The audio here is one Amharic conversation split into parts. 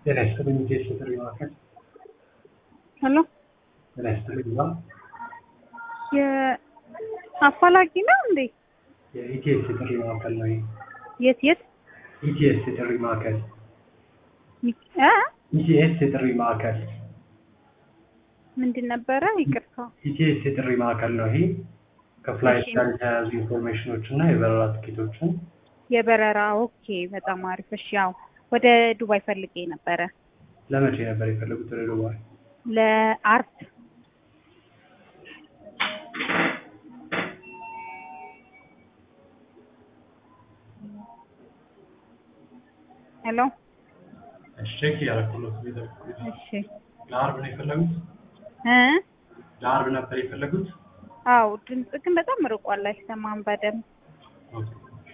ጤና ይስጥልኝ ኢቢኤስ የጥሪ ማዕከል ሄሎ ጤና ይስጥልኝ ማ የአፋላጊ ነው እንዴ? የኢቲኤስ የጥሪ ማዕከል ነው ይሄ የት የት ኢቲኤስ የጥሪ ማዕከል ሚክ- እ ኢቲኤስ የጥሪ ማዕከል ምንድን ነበረ? ይቅርታ። ኢቲኤስ የጥሪ ማዕከል ነው ይሄ ከፍላይት እሺ። ጋር የተያያዙ ኢንፎርሜሽኖች እና የበረራ ትኬቶችን የበረራ ኦኬ፣ በጣም አሪፍ። እሺ፣ ያው ወደ ዱባይ ፈልጌ ነበረ ለመቼ ነበር የፈለጉት ወደ ዱባይ ለአርብ ሄሎ። እሺ ቼክ እያደረኩለት ቤተ እሺ ለአርብ ነው የፈለጉት እ ለአርብ ነበር የፈለጉት አው ድምጽ ግን በጣም ርቋል፣ አይሰማም በደንብ። ኦኬ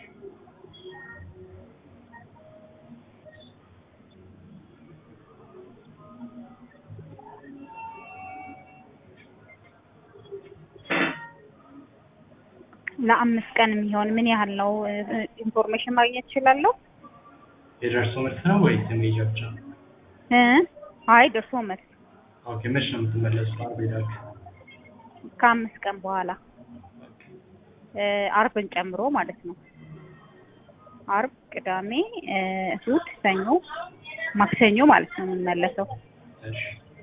ለአምስት ቀን የሚሆን ምን ያህል ነው? ኢንፎርሜሽን ማግኘት እችላለሁ? የደርሶ መልስ ነው ወይስ የሜጃ ብቻ እ አይ ደርሶ መልስ ኦኬ መች ነው የምትመለሱት አርብ ሄዳችሁ ከአምስት ቀን በኋላ እ አርብን ጨምሮ ማለት ነው። አርብ፣ ቅዳሜ፣ እ እሑድ፣ ሰኞ፣ ማክሰኞ ማለት ነው የምንመለሰው። እሺ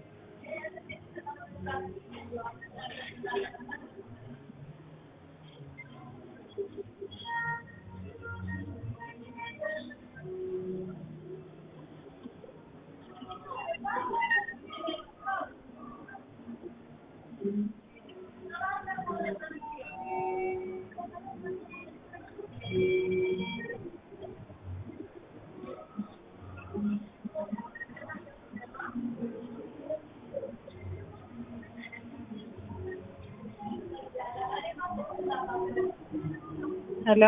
ሄሎ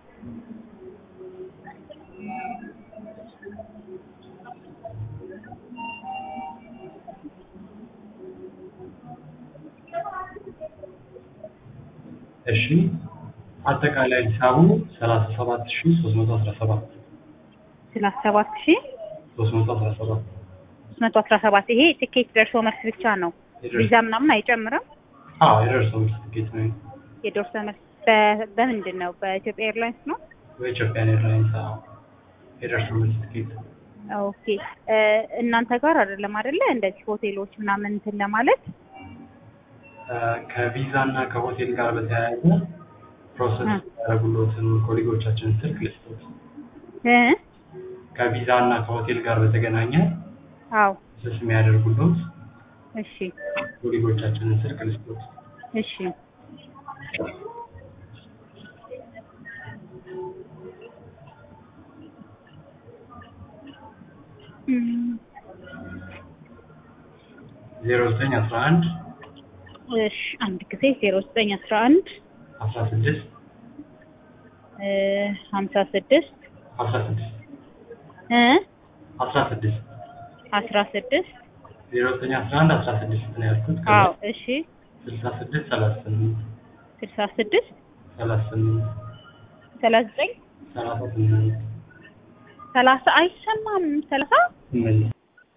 እሺ አጠቃላይ ሂሳቡ ሰላሳ ሰባት ሺ ሶስት መቶ አስራ ሰባት ሰላሳ ሰባት ሺህ ሶስት መቶ አስራ ሰባት ሶስት መቶ አስራ ሰባት ይሄ ትኬት ደርሶ መልስ ብቻ ነው። ቪዛ ምናምን አይጨምርም። አዎ የደርሶ መልስ ትኬት ነው የደርሶ መልስ በ- በምንድን ነው? በኢትዮጵያ ኤርላይንስ ነው። በኢትዮጵያን ኤርላይንስ አዎ የደርሶ መልስ ትኬት ኦኬ እ እናንተ ጋር አይደለም አይደለ? እንደዚህ ሆቴሎች ምናምን እንትን ለማለት እ ከቪዛ እና ከሆቴል ጋር በተያያዘ ፕሮሰስ እ። ያደረጉሎትን ኮሊጎቻችንን ስልክ ልስጦት እ ከቪዛ እና ከሆቴል ጋር በተገናኘ አዎ ስስ የሚያደርጉሎት እሺ ኮሊጎቻችንን ስልክ ልስጦት እሺ እም፣ ዜሮ ዘጠኝ አስራ አንድ እሺ አንድ ጊዜ ዜሮ ዘጠኝ አስራ አንድ አስራ ስድስት እ ሀምሳ ስድስት አስራ ስድስት እ አስራ ስድስት አስራ ስድስት ዜሮ ዘጠኝ አስራ አንድ አስራ ስድስት ነው ያልኩት አዎ እሺ ስልሳ ስድስት ሰላሳ ስምንት ስልሳ ስድስት ሰላሳ ስምንት ሰላሳ ዘጠኝ ሰላሳ ስምንት ሰላሳ አይሰማም ሰላሳ ስምንት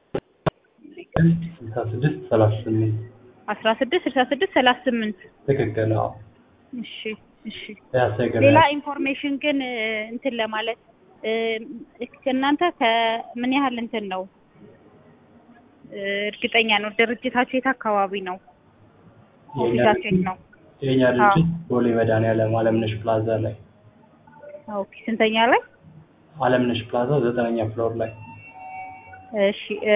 ስልሳ ስድስት ሰላሳ ስምንት አስራ ስድስት ስልሳ ስድስት ሰላሳ ስምንት ትክክል አዎ እሺ እሺ ያሰገ ሌላ ኢንፎርሜሽን ግን እ፣ እንትን ለማለት እ፣ እናንተ ከምን ያህል እንትን ነው እ፣ እርግጠኛ ነው ድርጅታችሁ የት አካባቢ ነው ኦፊሳችሁ የት ነው የኛ ድርጅት ቦሌ መድኃኒዓለም አለምነሽ ፕላዛ ላይ ኦኬ ስንተኛ ላይ አለምነሽ ፕላዛ ዘጠነኛ ፍሎር ላይ እሺ እ፣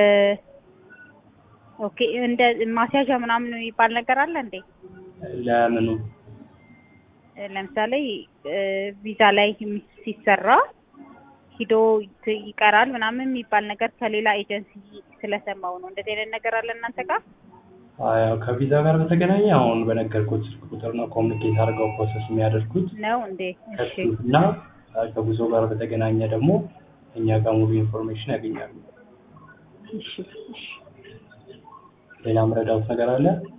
ኦኬ እንደ ማስያዣ ምናምን የሚባል ነገር አለ እንዴ ለምኑ እ፣ ለምሳሌ እ፣ ቪዛ ላይ የሚ- ሲሰራ ሂዶ ት- ይቀራል ምናምን የሚባል ነገር ከሌላ ኤጀንሲ ስለሰማው ነው። እንደዚህ አይነት ነገር አለ እናንተ ጋር? ያው ከቪዛ ጋር በተገናኘ አሁን በነገርኩት ስልክ ቁጥር ነው ኮሚኒኬት አድርገው ፕሮሰስ የሚያደርጉት ነው እንዴ? እሺ ከሱ እና ከጉዞ ጋር በተገናኘ ደግሞ እኛ ጋር ሙሉ ኢንፎርሜሽን ያገኛሉ። እሺ እሺ ሌላ መረዳት ነገር አለ?